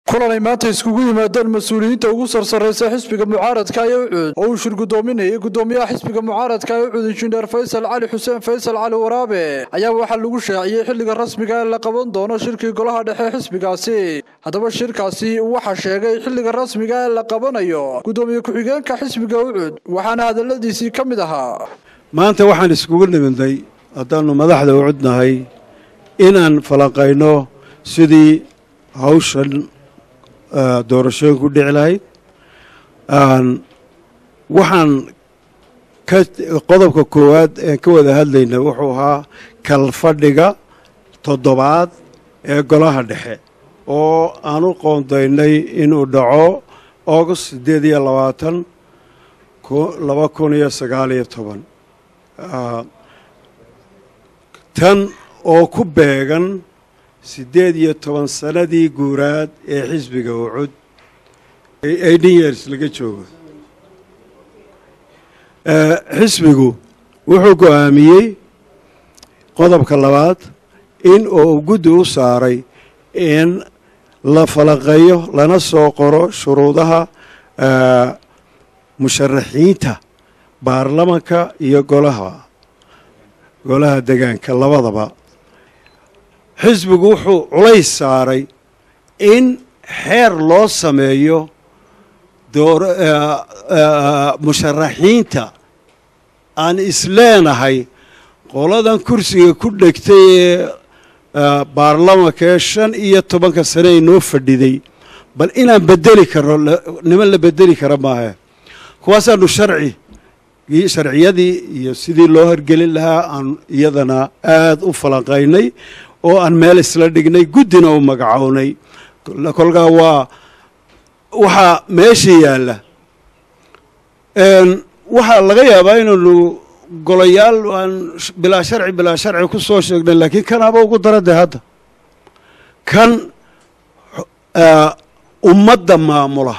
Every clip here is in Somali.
kulan ay maanta iskugu yimaadeen mas-uuliyiinta ugu sarsarraysa xisbiga mucaaradka ee ucuud oo uu shir guddoominayay guddoomiyaha xisbiga mucaaradka ee ucuud injineer faysal cali xuseen faysal cali waraabe ayaa waxaa lagu shaaciyey xilliga rasmiga ee la qaban doono shirkii golaha dhexe xisbigaasi haddaba shirkaasi waxaa sheegay xilliga rasmiga ee la qabanayo guddoomiye ku-xigeenka xisbiga ucuud waxaana hadaladiisii ka mid ahaa maanta waxaan iskugu nimidnay haddaannu madaxda ucudnahay inaan falanqayno sidii hawshan doorashooyin ku dhici lahayd waxaan ka qodobka koowaad ee ka wada hadlayna wuxuu ahaa kalfadhiga toddobaad ee golaha dhexe oo aan u qoondaynay inuu dhaco august siddeed iyo labaatan laba kun iyo sagaal iyo toban tan oo ku beegan siddeed iyo toban sanadii guuraad ee xisbiga ucud eighteen years laga joogo xisbigu wuxuu go-aamiyey qodobka labaad in uu guddi u saaray in la falanqeeyo lana soo qoro shuruudaha musharaxiinta baarlamanka iyo golaha golaha degaanka labadaba xisbigu wuxuu culays saaray in xeer loo sameeyo musharaxiinta aan isleenahay qoladan kursiga ku dhegtay ee baarlamanka ee shan iyo tobanka sane ay noo fadhiday bal inaan bedeli karno niman la bedeli kara maahe kuwaasaanu sharci sharciyadii iyo sidii loo horgelin lahaa aan iyadana aada u falanqaynay oo aan meel isla dhignay guddina u magacownay kolkaa waa waxaa meesha yaalla waxaa laga yaabaa inaanu golayaal aan bilaa sharci bilaa sharci ku soo sheegnay laakiin kanaaba ugu darade hadda kan ummadda maamula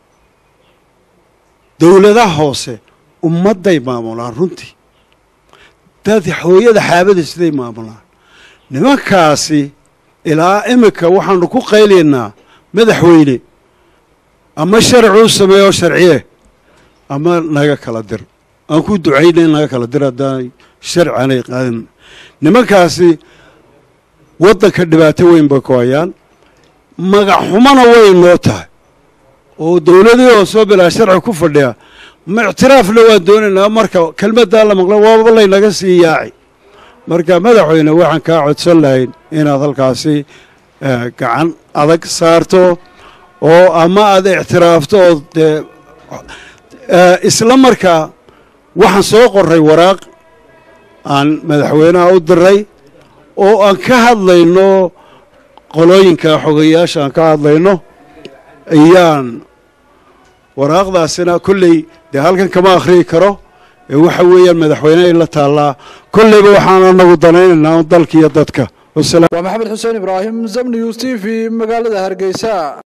dowladaha hoose ummadday maamulaan runtii dad hooyada xaabada siday maamulaan nimankaasi ilaa iminka waxaanu ku qaylaynaa madaxweyne ama sharci u sameeyo sharciye ama naga kala dir aan ku ducayna in naga kala dir haddaanay sharci aanay qaadin nimankaasi waddanka dhibaato weyn bay ku hayaan magac xumana way noo tahay oo dowladii oo soo bilaa sharci ku fadhiya ma ictiraafna waan doonaynaa marka kelmaddaa la maqla waaba laynaga sii yaaci marka madaxweyne waxaan kaa codsan lahayn inaad halkaasi gacan adag saarto oo ama aada ictiraafto oo dee isla markaa waxaan soo qoray waraaq aan madaxweynaha u diray oo aan ka hadlayno qolooyinka xogayaasha aan ka hadlayno ayaan waraaqdaasina kolley dee halkan kama akhriyi karo ee waxa weeyaan madaxweynehay la taallaa kolleyba waxaan anagu danaynaynaa dalka iyo dadka waa maxamed xuseen ibraahim zamnius t v magaalada hargeysa